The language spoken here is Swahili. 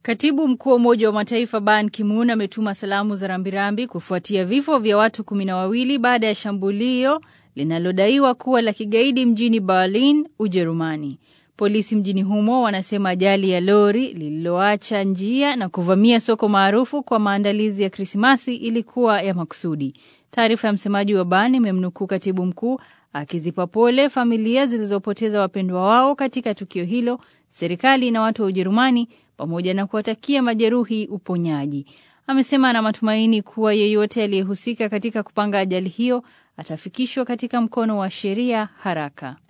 Katibu mkuu wa Umoja wa Mataifa Ban Ki-moon ametuma salamu za rambirambi kufuatia vifo vya watu kumi na wawili baada ya shambulio linalodaiwa kuwa la kigaidi mjini Berlin, Ujerumani. Polisi mjini humo wanasema ajali ya lori lililoacha njia na kuvamia soko maarufu kwa maandalizi ya Krismasi ilikuwa ya makusudi. Taarifa ya msemaji wa Ban imemnukuu katibu mkuu akizipa pole familia zilizopoteza wapendwa wao katika tukio hilo, serikali na watu wa Ujerumani, pamoja na kuwatakia majeruhi uponyaji. Amesema ana matumaini kuwa yeyote aliyehusika katika kupanga ajali hiyo atafikishwa katika mkono wa sheria haraka.